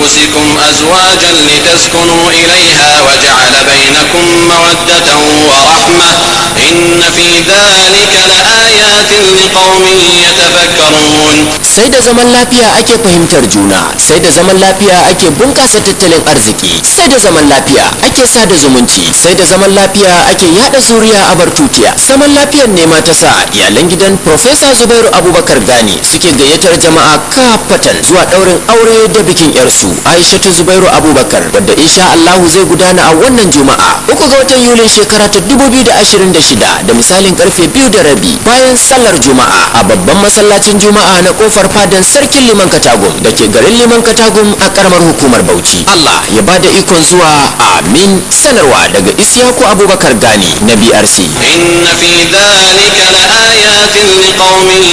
أنفسكم أزواجا لتسكنوا إليها وجعل بينكم مودة ورحمة إن في ذلك لآيات لقوم يتفكرون sai da zaman lafiya ake fahimtar juna sai da zaman lafiya ake bunkasa tattalin arziki sai da zaman lafiya ake sada zumunci sai da zaman lafiya ake yada zuriya a bartutiya zaman lafiyar ne ma ta sa iyalan gidan Profesa Zubairu Abubakar Gani suke gayyatar jama'a kafatan zuwa daurin aure da bikin yarsu Aishatu Zubairu Abubakar wadda insha Allahu zai gudana a wannan juma'a uku ga watan Yulin shekara ta 2026 da misalin karfe biyu da rabi bayan sallar juma'a a babban masallacin juma'a na kofar fadan sarkin liman katagum da ke garin liman katagum a karamar hukumar bauchi allah ya ba da ikon zuwa amin sanarwa daga isyaku abubakar gani na brc إن في ذلك لآيات لقوم